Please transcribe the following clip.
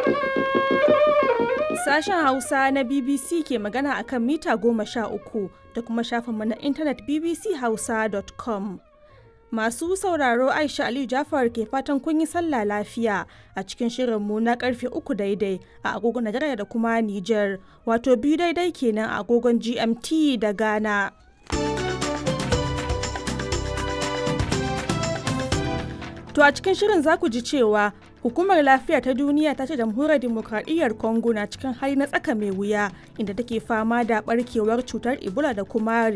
Sashen Hausa na BBC ke magana a kan mita goma sha uku da kuma shafinmu na intanet bbchausa.com. Masu sauraro Aisha Aliyu Jafar ke fatan kun yi sallah lafiya a cikin shirinmu na karfe uku daidai a agogon Najeriya da kuma Nijar, wato biyu daidai kenan a agogon GMT da Ghana. To a cikin shirin za ku ji cewa Hukumar Lafiya ta Duniya ta ce Jamhuriyar Dimokuraɗiyyar Congo na cikin hali na tsaka mai wuya inda take fama da barkewar cutar Ebola da kuma